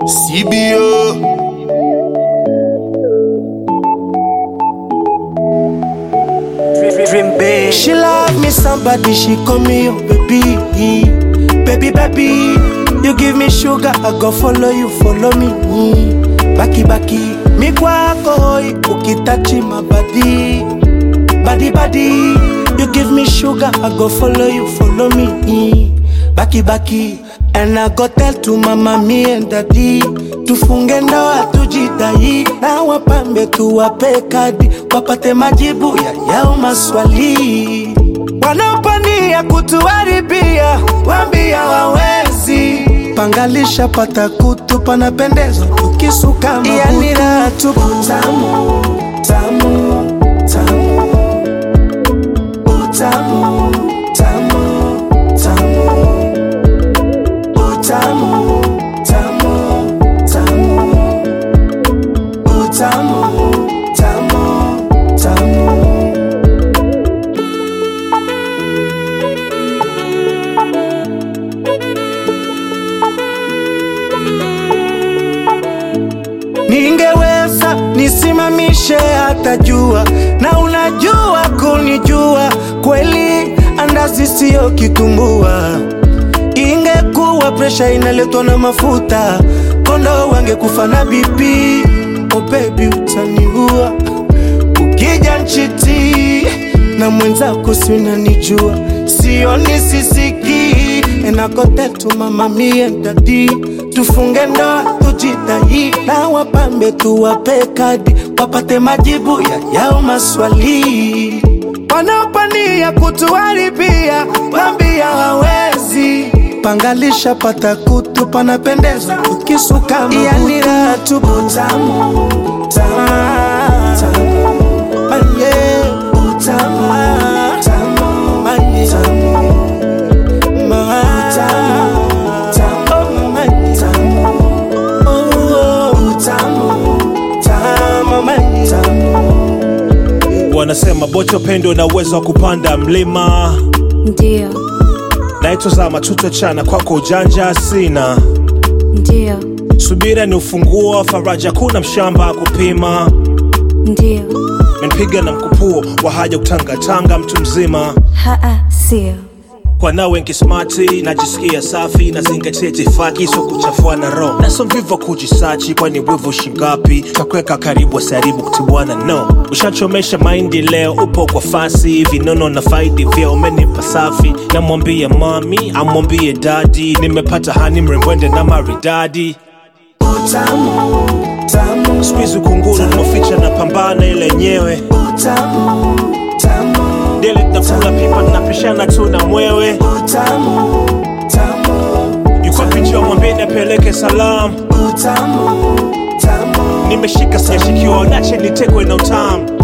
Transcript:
CBO. Dream big. She love me somebody, she call me oh baby. Baby, baby, you give me sugar, I go follow you, follow me. Baki, baki, mi kwako hoi, ukitachi my body. Body, body, you give me sugar, I go follow you, follow me. Baki, baki, and I go tell to mama, me and daddy. Tufunge ndoa tujidai, na wapambe tuwape kadi, wapate majibu ya yao maswali. Wanaopania kutuharibia, wambia wawezi. Pangalisha pata kutu, panapendeza tukisuka mabutu. Yani raha tupu. Tamu, tamu, tamu. Utamu, tamu, tamu. Utamu, tamu, tamu. Utamu, tamu, tamu. Ningeweza nisimamishe hata jua, na unajua kunijua kweli, andazi siyo kitumbua. Ingekuwa presha inaletwa na mafuta, kondo wangekufa na BP. Oh baby, utaniua ukija nchiti na mwenzako si unanijua, sioni sisiki enakotetu mama mie dadi, tufunge ndoa tujitahidi, na wapambe tuwape kadi, wapate majibu ya yao maswali. Wanaopania kutuharibia, wambia hawezi pangalisha pata kutu, panapendeza tukisuka mabutu. Yani raha tupu. Tamu, tamu, tamu. Manye, utamu, tamu, manye, tamu. Ma- tamu, manye, tamu. Oh, oh, utamu, tamu, manye, tamu. Wanasema bocho pendo na uwezo wa kupanda mlima, Ndio, naitozama tutachana kwako ujanja sina. ndio, Subira ni ufunguo wa faraja, kuna mshamba kupima. ndio, Menipiga na mkupuo wa haja kutangatanga, mtu mzima haa, sio kwa nawe nkismati, najisikia safi, nazingatia itifaki, so kuchafua na roho, na so mvivu wa kujisachi, kwani wivu shingapi takuweka karibu, asiharibu kutibwana no. Ushachomesha maindi leo, upo kwa fasi, vinono na faidi vya umenipa safi, namwambie mami, amwambie dadi, nimepata hani mrembwende na maridadi Utamu, tamu, Squeeze kunguru maficha na pambana ile yenyewe utamu, tamu, dele nakula pipa napishana tu na mwewe utamu, tamu, yuko picha mwambeni apeleke salamu utamu, tamu. nimeshika sijashikiwa nache nitekwe na utamu